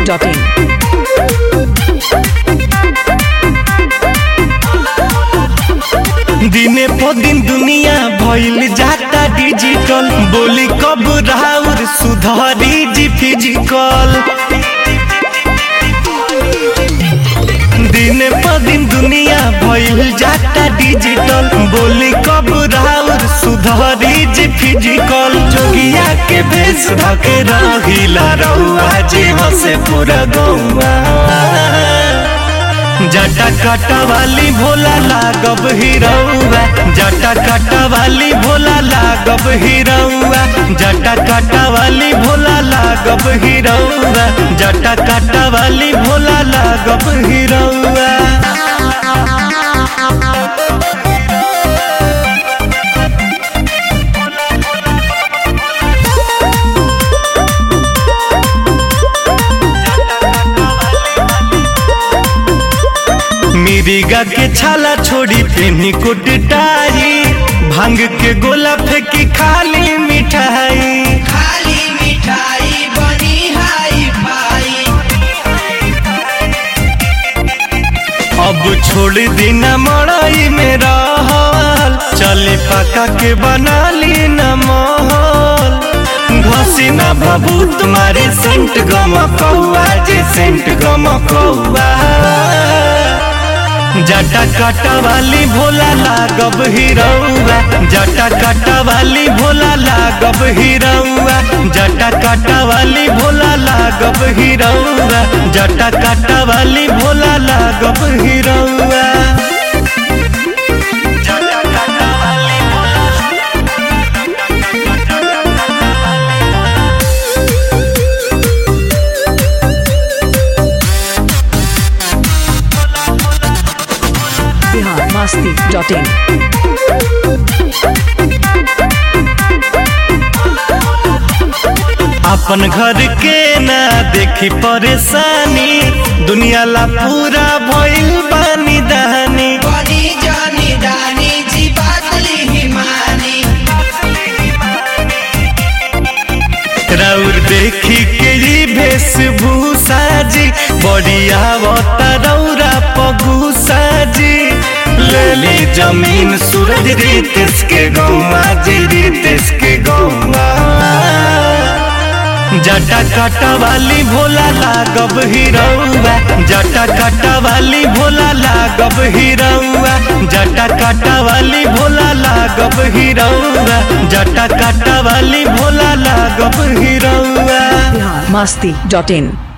biharmasti.in दिने प दिन दुनिया भइल जाता डिजिटल बोली कब राउर सुधरी जी फिजिकल दिने प दिन दुनिया भइल जाता डिजिटल बोली कब राउर सुधरी जी फिजिकल जोगिया के भेष धके रहिला रहुआ जी हसे पूरा गौआ जटा काटा वाली भोला लागब हिरौआ जटा काटा वाली भोला लागब हिरौआ जटा काटा वाली भोला लागब हिरौआ जटा काटा वाली भोला लागब हिरौआ मिरिगा के छाला छोड़ी पेनी कुटटाई भांग के गोला फेंकी खाली मिठाई खाली मिठाई बनी हाई फाई अब छोड़ देना मड़ाई में रहल चले पका के बना ली न महल घसी न बबू तुम्हारे सेंट गम कौआ जे सेंट गम कौआ जटा काटा वाली भोला लागब हिरौआ जटा काटा वाली भोला लागब हिरौआ जटा काटा वाली भोला लागब हिरौआ जटा काटा वाली भोला लागब हिरौआ जटा काटा वाली biharmasti.in अपन घर के ना देखी परेशानी दुनिया ला पूरा भइल बानी दहानी बनी जानी दानी जी बातली हिमानी राउर देखी के ई वेशभूषा जी बढ़िया आवता रौरा पगुसा जी ले ली जमीन सूरज रितेश के गौवा जी रितेश के गौवा जटा काटा वाली भोला लागब हिरौआ जटा काटा वाली भोला लागब हिरौआ जटा काटा वाली भोला लागब हिरौआ जटा काटा वाली भोला लागब हिरौआ biharmasti.in